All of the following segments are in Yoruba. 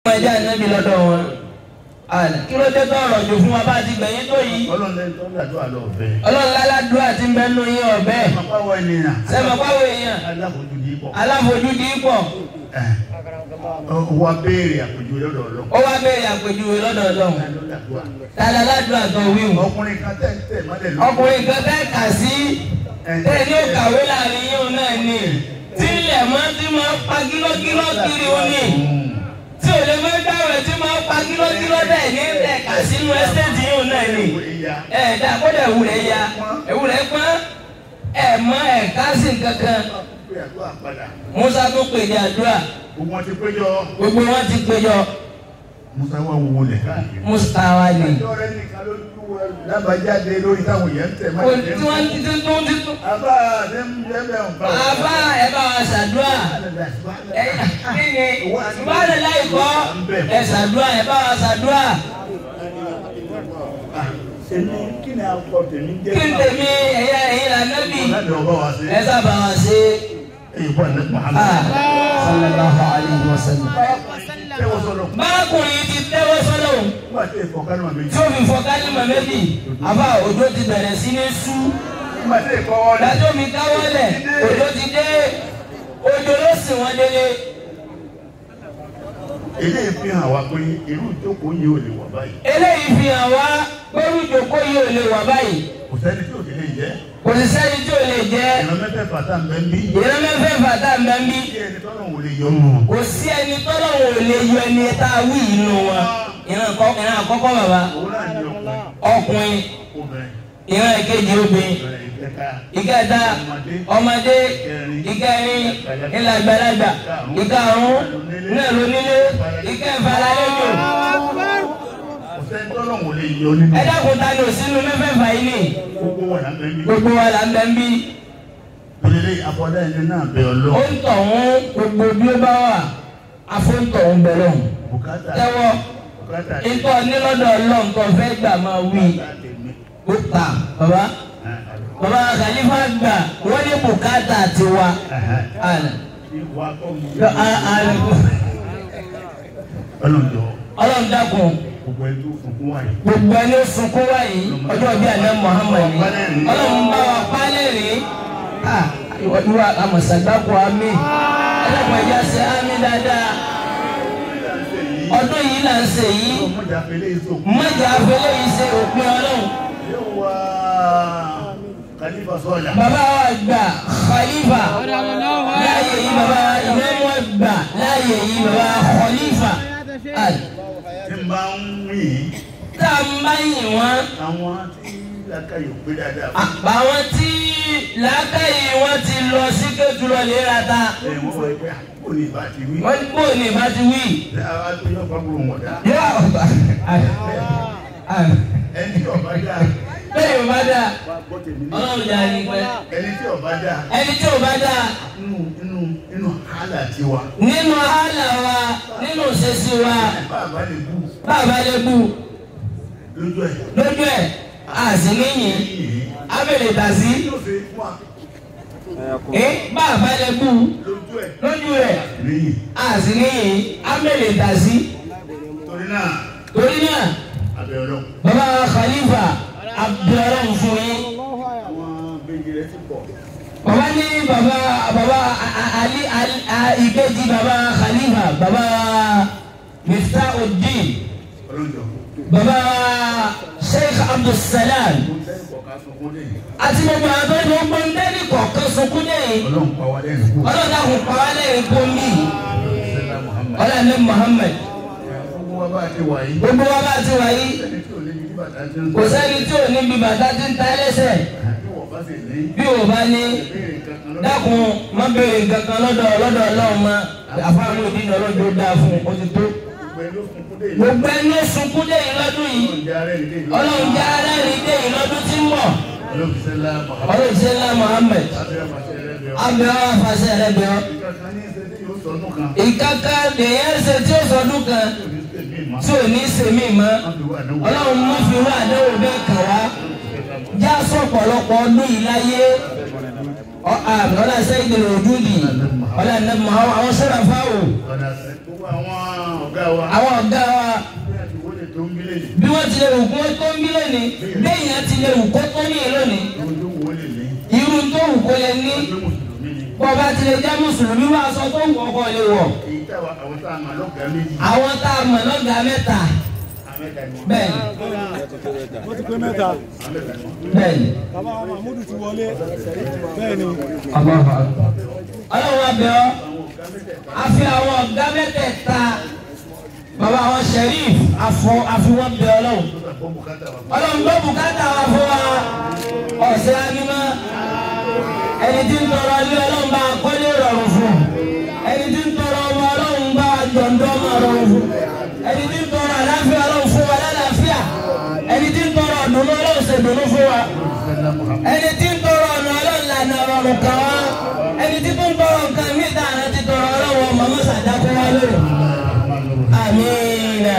ẹjẹ ànábì lọ́dọ̀ wọn àlẹ kí ló dé tó ọ̀rọ̀ jù fún wa bá ti gbẹ̀yìn tó yìí ọlọ́run lẹ́yìn tó ń gbàdúrà lọ ọ̀fẹ́. Ọlọ́run láládùúrà ti ń bẹ nù yín ọbẹ àpapọ̀ ènìyàn. sẹmọ pàwọ èèyàn aláfojú ní pọ̀. aláfojúdi pọ̀ wọ́n béèrè àpèjú lọ́dọ̀ ọlọ́run. ó wá béèrè àpèjúwe lọ́dọ̀ Ọlọ́run lọ́dọ̀ tààlà ládùúrà tó wíwù ọkùnrin kan tẹ̀ ń tẹ̀ mọ́lẹ̀ lọ. ọkùnrin kan fẹ́ kà sí tẹ̀ ní òkàwé láàrin yín òun náà ni tí ilẹ̀ mọ́ tí máa pa kílókíló kiri ó ní tí ò lè mọ́ dáwẹ̀ tí máa pa kílókíló dẹ̀ ní tẹ̀ kà sínú ẹ́sẹ̀tì yín òun náà ni ẹ̀ dá kó dẹ̀ wù rẹ̀ ya ewu rẹ̀ pọ́n ẹ̀ mọ́ ẹ̀ ká sí kankan Musa tó pèjì àdúrà Gbogbo wọn ti péjọ. gbogbo wọn ti péjọ Musa wà wọwọ lẹ̀ káàkiri. Mustawa ni Ẹjọ́ rẹ̀ nìkan ló tú lábàjáde lórí táwọn yẹn ń tẹ̀ kò mọ́lẹ̀ tí wọ́n ti tún tún ti tún. Àbá àti ẹ̀mẹ́ ọ̀pá. Àbá ẹ bá wa ṣàdúrà ẹ kí ni ìbáraẹ̀ láì kọ́ ẹ ṣàdúrà ẹ bá wa ṣàdúrà Èmi kí ni akọ tèmi jẹ́? kí n tèmi ẹ̀yà ẹ̀yìn lànàbì Láti ọba wa sí. ẹ sábà wa ṣe Èyí bọ́ ẹ̀ ah Muhammad. sallallahu alayhi wa sallam. Tẹ́wọ́ sọ̀rọ̀. bákùnrin ti tẹ́wọ́ sọ́dọ̀ Nígbà tí ìfọ̀kánú àmì tí ó fi fọ kálímà méjì àbá òjò ti bẹ̀rẹ̀ sí ní sú Nígbà tí ìfọwọ́ rẹ̀. dájọ́ mi káwọ́lẹ̀ òjò ti dé òjò ló sì wọ́n délé. Ilé ìfihàn wa pé irú ìjókòó yìí ò lè wà báyìí. eléyìí fi hàn wá pẹ̀lú ìjókòó yìí ò lè wà báyìí Kò sẹ́ni tí ò ti lè jẹ́. kò sí sẹ́ni tí ò lè jẹ́ Ìran mẹ́fẹ̀ẹ̀fà tá à ń bẹ́ ń bí. ìran mẹ́fẹ́ fàtà mẹ́mbí Kí ẹni tọ́lọ̀ wò lè yọ mọ́. kò sí ẹni tọ́lọ́wọ́ ò lè yọ ẹni tá a wí inú wọn ìran àkọ́- ìran àkọ́kọ́ bàbá Òun náà ní ọkùnrin. ọkùnrin Obìnrin. ìran ìkejì obìnrin Ìbẹ̀rẹ̀ ìkẹta. ìkẹta ọmọdé ìkẹrin ìlàgbàlagbà ìkarùn náà lónílé ìkẹfà lálejò Kò sẹ́ni tọ́lọ̀ wò lè yọ nínú. ẹ dákun ta ni òsínú mẹ́fẹ̀ẹ̀fà yìí ni Gbogbo wọn là ń bẹ́ ń bí. gbogbo wa là ń bẹ ń bí Olèlé àfọ̀dá ẹni náà bẹ ó ọlọ́. ń tọ̀ wọ́n gbogbo bí ó bá wà afóńtọ̀ ń bẹ lọ́hùn Bùkátà. tẹ́wọ́ Bùkátà. ìtọ́ nílọ́dọ̀ ọlọ́run tó fẹ́ gbà máa wí tèmi. ó ta bàbá bàbá Khalifa gbà wọ́n ní bùkátà tiwa. Àná. Ìwà kọ́ mi. Lọ, a- a- Ọlọ́njọ́. Ọlọ́run dákun Gbogbo ẹni tó sunkún wáyé. gbogbo ẹni ó sunkún wáyé ọjọ́ bíi àná Muhammad ni Ọlọ́run bá wa pálẹ̀ rí ìwà àmọ̀sàgbákò àmì ẹlẹ́kùn ẹ̀já ṣe àmì dáadáa ọdún yìí là ń ṣe yìí Ọmọdé afẹ́lẹ́ ìsòkú. mọ́jà afẹ́lẹ́ yìí ṣe òpin Ọlọ́run Yóò wá Khalifa sọ́ọ̀lá. bàbá wa gbà Khalifa láàyè yìí bàbá ìmọ̀mọ́ gbà láàyè yìí bàbá Khalifa Àlè. Tí n bá ń wí tá a ń bá yìn wọ́n. àwọn tí lákàyò pé dáadáa. àwọn tí làákàyè wọn ti lọ sí kẹtùlọ léra ta Ẹ wọ́n wọ ẹgbẹ́ àkókò ní ìbá ti wí. wọn bò ní bá ti wí. Ṣé àwa tó yọ fábùrù wọn dá? yóò ọba Ẹni tí ọba dá. bẹ́ẹ̀ yóò bá dà Wá gbọ́ tèmi ní. ọlọ́run jà ní pẹ́. Ẹni tí ọba dá. ẹni tí ò bá dà Inú inú inú hálà tiwa. nínú àhálà wa nínú òṣèṣì wa Bàbá lè bú bàbá lè bù lójú ẹ̀. lójú ẹ̀ àti níyìn Yìí. abẹ́lẹ̀ tàzí Yóò ṣe fún wa ẹ bàbá lè bù lójú ẹ̀. lójú ẹ̀ Lẹ́yìn. àti níyìn abẹ́lẹ̀ tàzí Torí náà, torí náà abẹ́ ọlọ́run. bàbá Khalifa abdulrahman fún yín. Àwọn bèjì rẹ̀ ti pọ̀. bàbá ní bàbá bàbá A- A- ali Ali- A- ìkejì bàbá Khalifa bàbá Miftahudeen Ọlọ́njọ́. bàbá Sheikh Abdulsalam Mo ń tẹ́lẹ̀ kọ̀ọ̀ká sunkún lẹ́yìn. àti gbogbo àwọn tó ń gbogbo ń dẹ́ni kọ̀ọ̀kan sunkún lẹ́yìn Ọlọ́run pa wá lẹ́nu kú. ọlọ́dà kò pa wá lẹ́yìn kóńbì Sẹ́lá Muhammad. ọlọ́dà Muhammad Gbogbo wa bá ti wà yìí. gbogbo wa bá ti wà yìí Ẹni tí ò lè ní bàtà ti ń kò sẹ́ni tí ò ní bí bàtà ti ń ta ẹlẹ́sẹ̀ Bí wọ́n bá sì ní bí ò bá ní ìbéèrè kankan lọ́dọ̀. dákun má béèrè kankan lọ́dọ̀ lọ́dọ̀ Ọlọ́run ma àfáàmù òdì ní ọlọ́dún ó dáa fún un ó ti tó. Gbogbo ẹni ló sunkún dé ìlú. gbogbo ẹni ó sunkún dé yìí lọ́dún yìí Ọlọ́run jẹ́ arẹ́ ìdí ìlú. ọlọ́run jẹ́ arẹ́rìí dé yìí lọ́dún tí ń bọ̀ Ọlọ́run Sẹ́lá Muhammad. ọlọ́run ṣe ńlá Muhammed Abẹ́ àfàṣẹ rẹ̀ bẹ̀ ọ́. abẹ́ wọn afàṣẹ rẹ bẹ̀ ọ́. Ìkankan ní ṣe tí yóò sọdún kan. ìkàkà lèyẹn ṣe tí ó sọdún kan Tí ò ní ṣe mí mọ́. tí ò ní sèmí mọ́ Wọ́n fi wà lówó. ọlọ́run mú fi wá àdéhùn bẹ́ẹ̀ kàn wá Sẹ́lá Muhammad. já sọ̀pọ̀lọpọ̀ ọdún yìí láyé ọlá sẹ́yìn lè dúdì ọlá nàbì àwọn àwọn sẹ́rà fáwọ̀ ọ̀nà gbogbo àwọn ọ̀gá wa àwọn ọ̀gá wa ìwọ́de tó ń gbélé ní bí wọ́n ti lè wù kó tó ń bí lónìí lẹ́yìn á ti lè wù kó tó ní lónìí ojú wo lè ní irú tó wù kó lè ní ọjọ́ mùsùlùmí ni bọ́ba ti lè jẹ́ mùsùlùmí wá aṣọ tó wù ọkọ lè wọ̀ èyí táwa àwọn tá a mọ̀ lọ́gàá méjì àwọn tá a mọ̀ lọ́gàá mẹ́ta amẹ́ta ni wọ́n bẹ́ẹ̀ ni wọ́n ti pé mẹ́ta amẹ́ta ni wọ́n. bẹ́ẹ̀ ni. bàbá wa mahmudu ti wọlé bẹ́ẹ̀ ni ọlọ́run abẹ́ ọ́ a fi àwọn ọ̀gá mẹ́tẹ̀ẹ̀ta bàbá àwọn sheriff afọ àfiwọ́n bẹ ọlọ́run Ó bùkátà wa. ọlọ́run gbọ́ bùkátà wa fún wa ọ̀sẹ̀ anímọ́ ẹni tí ń tọrọ ilé ọlọ́run bá kọ́lé rọrùn fún ẹni tí ń tọrọ ọmọ ọlọ́run bá jọ̀ǹdọ́ ọmọ rọrùn fún ẹni tí ń tọrọ àlàáfíà ọlọ́run fún wa lálàáfíà ẹni tí ń tọrọ ọ̀dùnnú ọlọ́run ṣèdùnnú fún wa Sẹ́lá Muhammad. ẹni tí ń tọrọ ọ̀nà ọlọ́run lànà ọ̀rọ̀ kan wá ẹni tí tó ń tọrọ nǹkan mí dáná ti tọrọ ọlọ́run mọ̀mọ́ sàdákọ́ wá lórí. amiina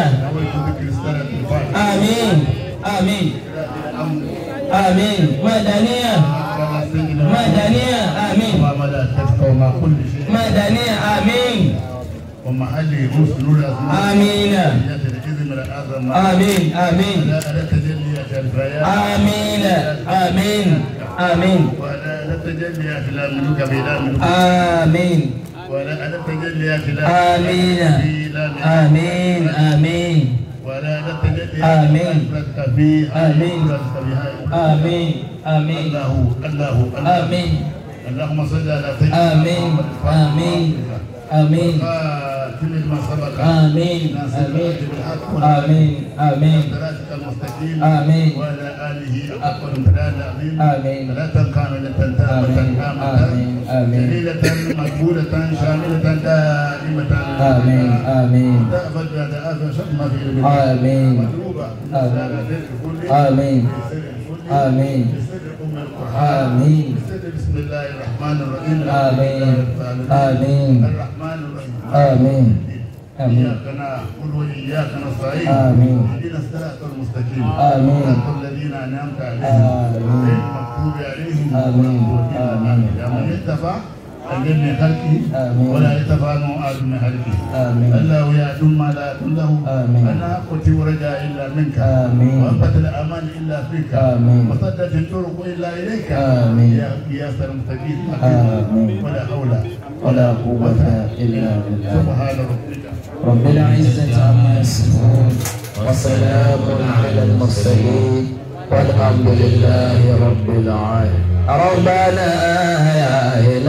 amiin amiin amiin madaniya madaniya amiin madaniya amiin ومحله حسن الأسماء amiina الإذن الأعظم amiin amiin ولا لا تجليات البيان amiina amiin amiin ولا لا تجليات لا ملوك بلا ملوك amiin. ولا لا تجليات لا آمين لا آمين آمين ولا لا تجليات آمين. لا في آمين. آمين آمين الله الله الله آمين اللهم صل على سيدنا آمين آمين آمين قاتل ما سبق آمين ناصر آمين الحق بالحق آمين آمين صراطك المستقيم آمين. وعلى آله حق الامتداد العظيم آمين. صلاة كاملة تامة آمين. تامة آمين. آمين. جليلة مقبولة شاملة دائمة آمين آمين تأبد بعد آخر شتم في آمين. مطلوبة آمين. آمين آمين. آمين. بسر أم القرآن آمين بسر بسم الله الرحمن الرحيم آمين. آمين. الرحمن الرحيم آمين آمين إياك نعبد وإياك نستعين آمين. اهدنا الصراط المستقيم آمين. صراط الذين أنعمت عليهم آمين. غير المغضوب عليهم آمين. ولا الضالين. آمين. يا من يتبع الذين من خلقه آمين. ولا يتبع معاذ من خلقه آمين. الله يعلم ما لا يعلم له آمين. أنا قلت ورجاء إلا منك آمين. وأنبت الأمان إلا فيك آمين. وصدت الطرق إلا إليك آمين. يا يا المستقيم آمين. ولا حول ولا قوة إلا بالله سبحان ربك رب العزة عما يصفون وسلام على المرسلين والحمد لله رب العالمين ربنا يا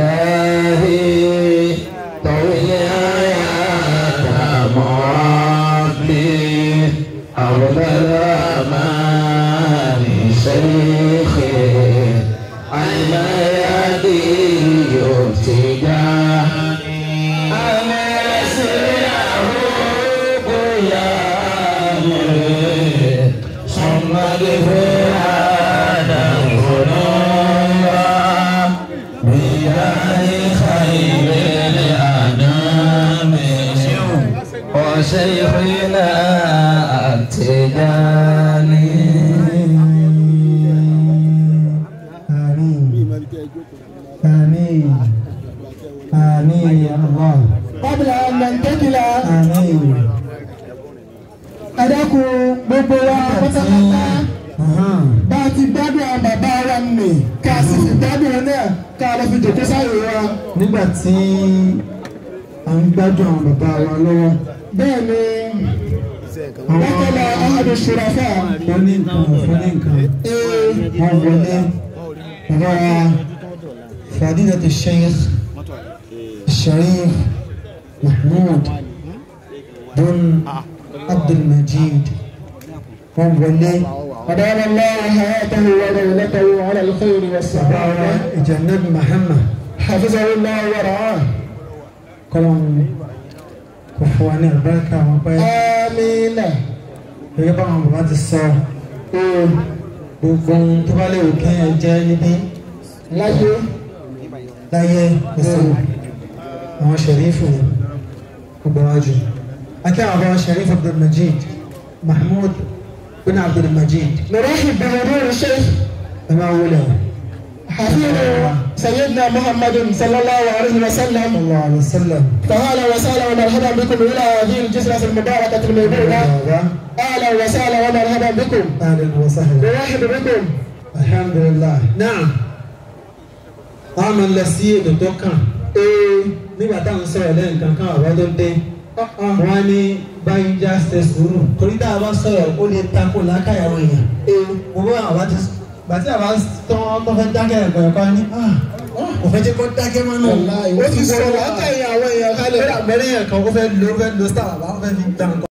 إلهي طول حياتنا مربي أولى الأمان شيخي على يدي ارتجاني أنا سره قيامي ثم دفعنا ذنوبا بجاه خير الأنام وشيخنا التجاني آمين آمين آمين يا الله قبل أن ننتقل آمين ẹ̀dẹ́kun gbogbo wa pátápátá Aha. bá a ti gbádùn àwọn bàbá wa nì ká sì fi gbádùn wọn náà ká lọ fi jòkó sáyé wa. nígbà tí à ń gbádùn àwọn bàbá wa lọ́wọ́ bẹ́ẹ̀ ni bákẹ́lá ahadu surafa wọ́n ní nǹkan wọ́n ní nǹkan ee wọ́n wọlé bàbá wa fadilatu sheikh sharif mahmoud bun abdulmajid wọ́n wọlé أدام الله حياته ودولته على الخير bàbá والسعادة wa ìjànàb muhammad حفظه الله ورعاه kọ́lọ́n kò fún wa ní àbáríkà àwọn pẹ́ آمين gẹ́gẹ́ bá àwọn bàbá ti sọ ee gbogbo ohun tó bá lè wò kí ẹ jẹ́ níbí láyé láyé ẹsẹ̀ àwọn sẹ̀rífù gbogbo wájú akẹ́ àwọn àwọn sẹ̀rífù abdulmajid mahmoud bin abdulmajid نرحب بحضور الشيخ ẹ máa wọlé o حفيظه سيدنا محمد صلى الله عليه وسلم صلى الله عليه وسلم فأهلا وسهلا ومرحبا بكم إلى هذه الجزرة المباركة الميمونة أهلا وسهلا ومرحبا بكم أهلا وسهلا نرحب بكم alhamdulilah náà wọ́n máa ń lọ sí ètò tó kàn ee nígbà táwọn sọ̀rọ̀ lẹ́yìn kankan àwọn tó dé wọ́n ní báyìí já ṣe sùúrù torí tá a bá sọ̀rọ̀ ó lè takò lákàyàwó èèyàn ee mo bá àwọn ti bàtí àbá tán tó fẹ́ dákẹ́ ẹ̀kọ́ ẹ̀kọ́ ni kò fẹ́ jẹ́ kó dákẹ́ mọ́ náà ó ti sọ̀rọ̀ látẹ̀yìn àwọn èèyàn kálẹ̀ kalẹ̀ ó dà mẹ́rin yẹn kan ó fẹ́ lo ó fẹ́ lo star àbá ó fẹ́ fi gbà nǹkan.